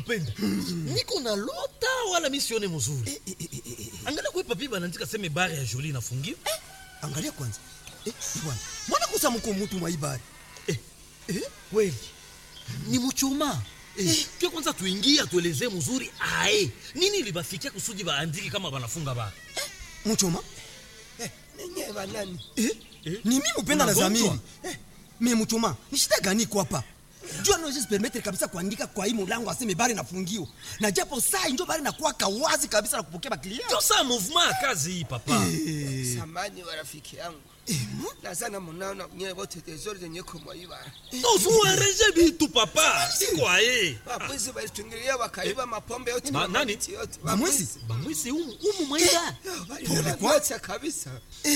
upenda niko na lota wala mi sione mzuri angalia kwe papi banaandika seme bare ya joli inafungiwa angalia kwanza eh, bwana mwana kusa mko mutu mwa ibari eh, kweli ni muchuma eh, ke kwanza tuingie atuelezee mzuri ae nini libafikia kusudi baandiki kama banafunga bara muchoma ninyi banani eh? Eh? ni mimi upenda na Unagonjwa? zamiri eh, me muchoma ni shida gani iko hapa jua naweza permettre kabisa kuandika kwa hii mulango aseme bari nafungiwa na japo saa injo bari nakuwaka wazi kabisa na kupokea baklia ndio saa mouvement ya kazi hii papa samani wa rafiki yangu nazana munaona nyewe wote tezori zenye kumwaiba tozuareje bitu papa siko aye wabwizi walitungilia wakaiba mapombe yote Ma- na nani? mamiti yote bamwezi bamwisi umu, umu mwaida Pole kwa kabisa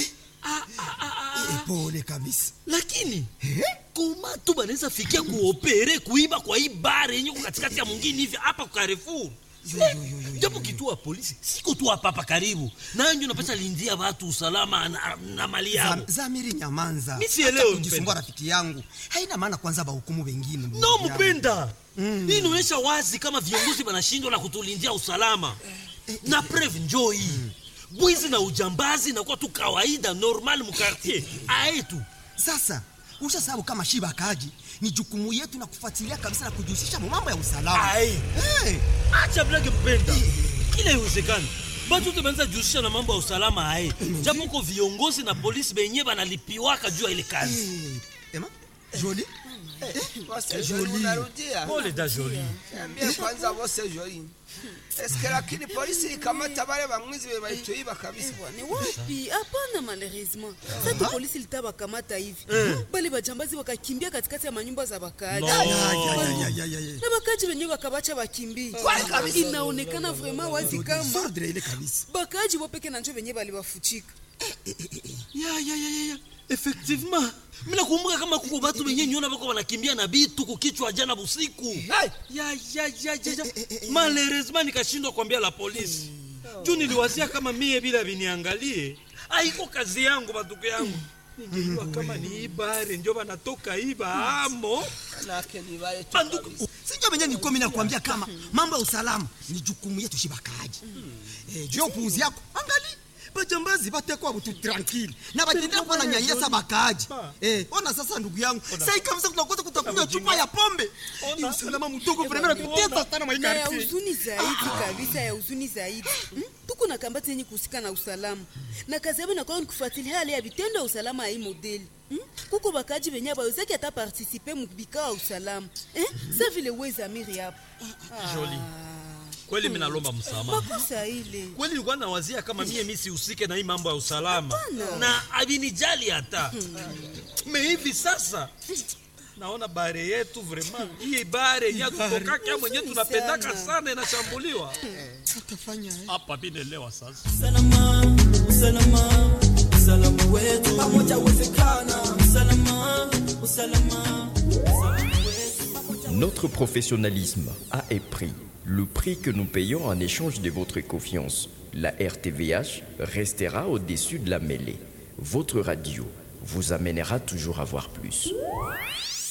Eh, pole kabisa lakini koma tu banaweza fikia kuopere kuiba kwa hii bare yenye ko katikati ya mwingine hivi hapa kwa Carrefour Eh, japo kituo ya polisi siko tu hapa hapa karibu nanyo napata lindia watu usalama na, na mali yao Zam- zamiri nyamanza Mi sielewi, Acha kujisumbua mpenda. rafiki yangu haina maana kwanza bahukumu wengine ndugu no yangu. mpenda hii inaonyesha wazi kama viongozi wanashindwa na kutulindia usalama na preve njoo hii bwizi na ujambazi inakuwa tu kawaida normal mukartier aetu sasa usha sababu kama shiba kaji ni jukumu yetu na kufuatilia kabisa na kujihusisha mu mambo ya usalama Ai. hey. acha blage mpenda kila iwezekani batu te banza jihusisha na mambo ya usalama aye japo ko viongozi na polisi benye banalipiwaka juu ya ile kazi hey. ema joli wose joli unarudia pole da joli ambia kwanza wose joli eske lakini polisi ikamata wale bamwizi be balituiba kabisa ni wapi hapana malheureusement sasa polisi litawakamata hivi bale bajambazi wakakimbia katikati ya manyumba za wakaaji No. Ya, ya, ya, ya, ya, ya, ya. na wakaaji wenyewe wakabacha wakimbie inaonekana vraiment wazi kama Sordre ile kabisa bakaaji wopeke na njo wenyewe baliwafuchika ya ya ya ya, ya effectivement mina kumbuka kama kuko batu benye nyona bako banakimbia na bitu kukichwa jana busiku ya ya ya ya ya malheureusement nikashindwa kuambia la polisi juu niliwazia kama mie bila viniangalie aiko kazi yangu batuko yangu ningejua kama ni ibare njo banatoka iba amo nake ni wale tu banduku kabisa sinjo venye nilikuwa mimi nakwambia kama mambo ya usalama ni jukumu yetu shibakaji eh, juu ya upuuzi yako angali bajambazi batekwa butu tranquille na batendea kuwa na nyanyasa bakaaji eh, ona sasa ndugu yangu sai kabisa tunakosa kutakunywa chupa ya pombe ni usalama mtoko vrema natutesa sana na ya maikarti huzuni zaidi kabisa ya huzuni zaidi Hmm? tuko na kambati yenye kuhusika na usalama na kazi yabo inakuwa ni kufuatilia hali ya vitendo ya usalama ya hii modeli Hmm? kuko bakaji benye bawezaki ata partisipe mubikao ya usalama Eh? sa vile wezamiri hapo Jolie. kweli minalomba msamaha makosa ile kweli nilikuwa nawazia kama mie mi sihusike na hii mambo ya usalama na avinijali hata me hivi sasa naona bare yetu vraiment hii bare yenye tutokaka mwenye tunapendaka sana. sana inashambuliwa tutafanya hapa binelewa sasa usalama usalama usalama wetu pamoja uwezekana usalama usalama usalama wetu Notre professionnalisme a un prix, le prix que nous payons en échange de votre confiance. La RTVH restera au-dessus de la mêlée. Votre radio vous amènera toujours à voir plus.